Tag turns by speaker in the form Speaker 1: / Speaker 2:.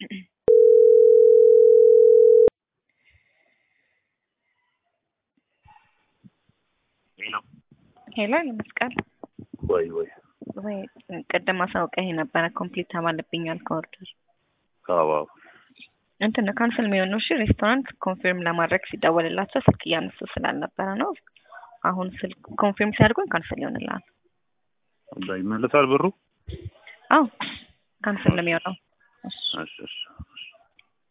Speaker 1: ሄሎ ይመስቃል
Speaker 2: ወይ ወይ
Speaker 1: ወይ ቅድም አሳውቀህ የነበረ ኮምፕሊት ተባለብኛል ከኦርደር
Speaker 2: አዎ
Speaker 1: እንትን ነው ካንስል የሚሆን ነው። እሺ ሬስቶራንት ኮንፊርም ለማድረግ ሲደወልላቸው ስልክ እያነሱ ስላልነበረ ነው። አሁን ስልክ ኮንፊርም ሲያደርጉን ካንስል ይሆንልሃል።
Speaker 2: ይመለሳል ብሩ።
Speaker 1: አዎ ካንስል ነው የሚሆነው። እሺ
Speaker 2: እሺ እሺ